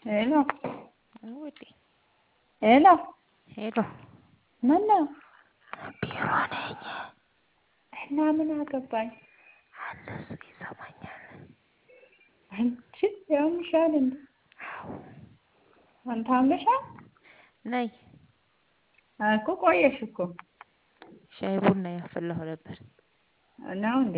ሄሎ ውዴ ሄሎ ሄሎ ምነው ቢሮ ነኝ እና ምን አገባኝ አለ እሱ ይሰማኛል አንቺ ያምሻል እንዴ አዎ አንተ አምሻል ነይ እኮ ቆየሽ እኮ ሻይ ቡና ያፈላሁ ነበር ነው እንዴ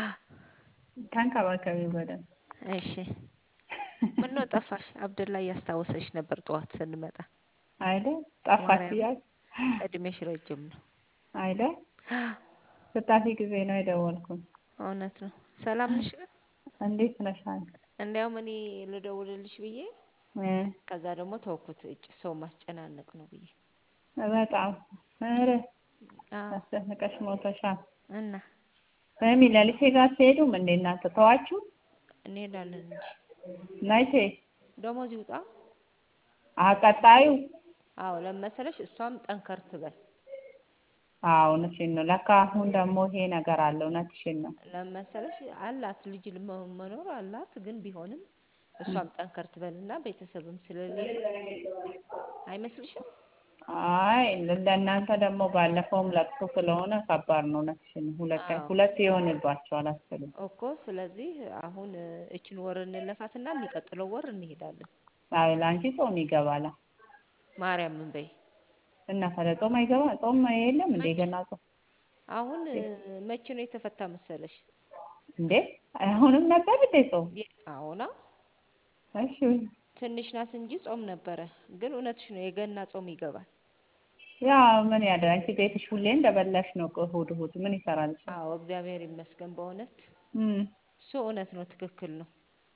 ተንከባከቢው በደንብ እሺ ምነው ጠፋሽ አብደላ እያስታወሰሽ ነበር ጠዋት ስንመጣ አይደል ጠፋሽ ማርያም ብያለሁ እድሜሽ ረጅም ነው አይደል ስታፊ ጊዜ ነው የደወልኩት እውነት ነው ሰላም ነሽ ግን እንዴት ነሽ አንቺ እንዲያውም እኔ ልደውልልሽ ብዬ እ ከዛ ደግሞ ተውኩት እጭ ሰው ማስጨናነቅ ነው ብዬ በጣም ኧረ አዎ አስጨንቀሽ ሞተሻል እና በሚ ለሊሴ ጋር ትሄዱም እንዴ እናንተ ተዋችሁ እንሄዳለን እንጂ መቼ ደሞዝ ይውጣ አቀጣዩ አዎ ለመሰለሽ እሷም ጠንከር ትበል አዎ እውነትሽን ነው ለካ አሁን ደግሞ ይሄ ነገር አለ እውነትሽን ነው ለመሰለሽ አላት ልጅ መ- መኖር አላት ግን ቢሆንም እሷም ጠንከር ትበልና ቤተሰብም ስለሌለ አይመስልሽም አይ ለእናንተ ደግሞ ባለፈውም ለቅሶ ስለሆነ ከባድ ነው እውነትሽን ነው ሁለት አዎ ሁለት ይሆንባቸዋል አስፈልግ እኮ ስለዚህ አሁን እችን ወር እንለፋትና የሚቀጥለው ወር እንሄዳለን አይ ለአንቺ ጾም ይገባላ ማርያምን በይ እና ታዲያ ጾም አይገባ ጾም የለም እንዴ መች ገና ጾም አሁን መቼ ነው የተፈታ መሰለሽ እንዴ አሁንም ነበር እንዴ ጾም የ- አዎና እሺ ትንሽ ናት እንጂ ጾም ነበረ ግን እውነትሽ ነው የገና ጾም ይገባል ያ ምን ያደርግ አንቺ ቤትሽ ሁሌ እንደበላሽ ነው እኮ እሑድ እሑድ ምን ይሰራልሻል አዎ እግዚአብሔር ይመስገን በእውነት እም እሱ እውነት ነው ትክክል ነው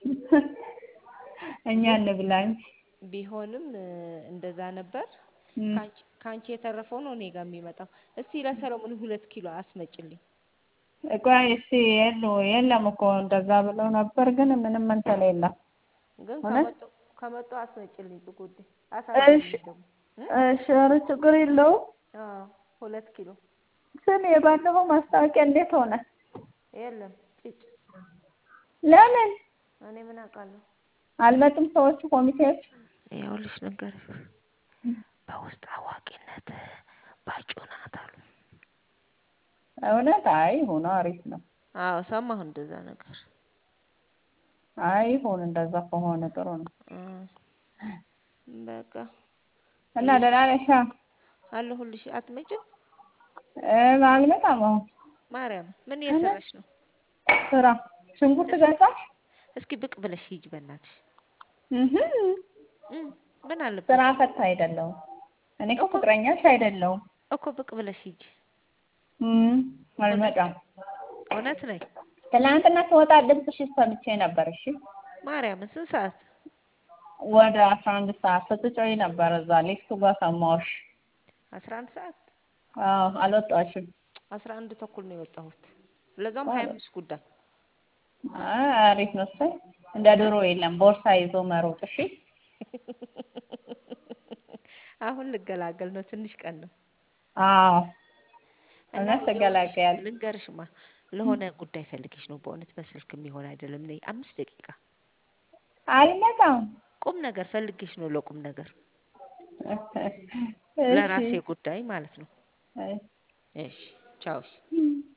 እኛ ግን እንብላ እንጂ ቢሆንም እ፣ እንደዛ ነበር እም ከአንቺ ከአንቺ የተረፈው ነው እኔ ጋር የሚመጣው እስቲ ለሰለሞን ሁለት ኪሎ አስመጭልኝ ቆይ እስቲ የሉ የለም እኮ እንደዛ ብለው ነበር ግን ምንም እንትን የለም ግን እውነት ከመጡ ከመጡ አስመጭልኝ ጽጉዴ እሺ አሳዝነኝ ደግሞ እ? እሺ ኧረ ችግር የለውም አዎ ሁለት ኪሎ ስም የባለፈው ማስታወቂያ እንዴት ሆነ የለም ጭጭ ለምን እኔ ምን አውቃለሁ አልመጡም ሰዎቹ ኮሚቴዎች ይኸውልሽ ልንገርሽ በውስጥ አዋቂነት ባጩ ናት አሉ እውነት አይ ሆኖ አሪፍ ነው አዎ ሰማሁ እንደዛ ነገር አይ ይሁን እንደዛ ከሆነ ጥሩ ነው እ፣ በቃ እና እየስ ደህና ነሻ አለሁልሽ አትመጭም እ አልመጣም አሁን ማርያም ምን እኔ እየሰራሽ ነው ስራ ሽንኩርት እስኪ ገዛሽ እስኪ ብቅ ብለሽ ሂጂ በእናትሽ እህ እም፣ ምን ስራ አለበት ፈታ አይደለሁም እኔ እኮ እኮ ፍቅረኛሽ አይደለሁም እኮ ብቅ ብለሽ ሂጂ እም እውነት አልመጣም እውነት ነኝ ትናንትና ስወጣ ድምፅሽን ሰምቼ ነበር እሺ ማርያምን ስንት ሰዓት ወደ አስራ አንድ ሰዓት ስትጮይ ነበር እዛ ሊፍቱ ጋር ሰማሁሽ አስራ አንድ ሰዓት አዎ አልወጣሽም አስራ አንድ ተኩል ነው የወጣሁት ለዛውም ሀያ አምስት ጉዳይ አይ አሪፍ ነው እሰይ እንደ ድሮ የለም ቦርሳ ይዞ መሮጥ እሺ አሁን ልገላገል ነው ትንሽ ቀን ነው አዎ እና እውነት ይኸውልሽ ትገላገያለሽ ልንገርሽማ ለሆነ ጉዳይ ፈልጌሽ ነው በእውነት በስልክ የሚሆን አይደለም ነይ አምስት ደቂቃ አልመጣም ቁም ነገር ፈልጌሽ ነው ለቁም ነገር እሺ ለራሴ ጉዳይ ማለት ነው እሺ እሺ ቻው እሺ እም